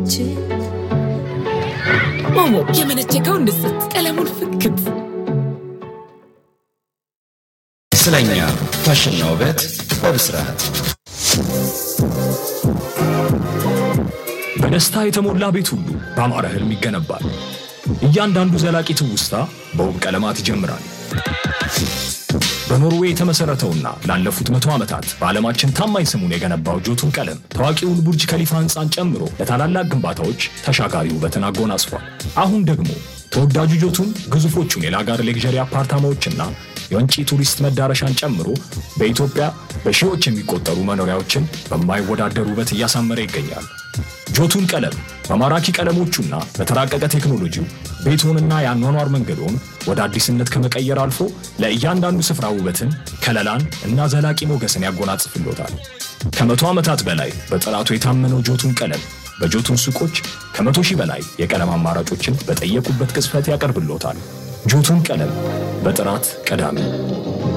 እጅ ሞሞ የመነቸከው እንስት ቀለሙን ፍክት ስለኛ ፋሽንና ውበት በብስራት በደስታ የተሞላ ቤት ሁሉ በአማረ ህልም ይገነባል። እያንዳንዱ ዘላቂ ትውስታ በውብ ቀለማት ይጀምራል። በኖርዌይ የተመሠረተውና ላለፉት መቶ ዓመታት በዓለማችን ታማኝ ስሙን የገነባው ጆቱን ቀለም ታዋቂውን ቡርጅ ከሊፋ ሕንፃን ጨምሮ ለታላላቅ ግንባታዎች ተሻጋሪ ውበትን አጎናጽፏል። አሁን ደግሞ ተወዳጁ ጆቱን ግዙፎቹን የላጋር ሌክዠሪ አፓርታማዎችና የወንጪ ቱሪስት መዳረሻን ጨምሮ በኢትዮጵያ በሺዎች የሚቆጠሩ መኖሪያዎችን በማይወዳደር ውበት እያሳመረ ይገኛል። ጆቱን ቀለም በማራኪ ቀለሞቹና በተራቀቀ ቴክኖሎጂው ቤትዎንና የአኗኗር መንገዶን ወደ አዲስነት ከመቀየር አልፎ ለእያንዳንዱ ስፍራ ውበትን፣ ከለላን እና ዘላቂ ሞገስን ያጎናጽፍሎታል። ከመቶ ዓመታት በላይ በጥራቱ የታመነው ጆቱን ቀለም በጆቱን ሱቆች ከመቶ ሺህ በላይ የቀለም አማራጮችን በጠየቁበት ቅጽበት ያቀርብሎታል። ጆቱን ቀለም በጥራት ቀዳሚ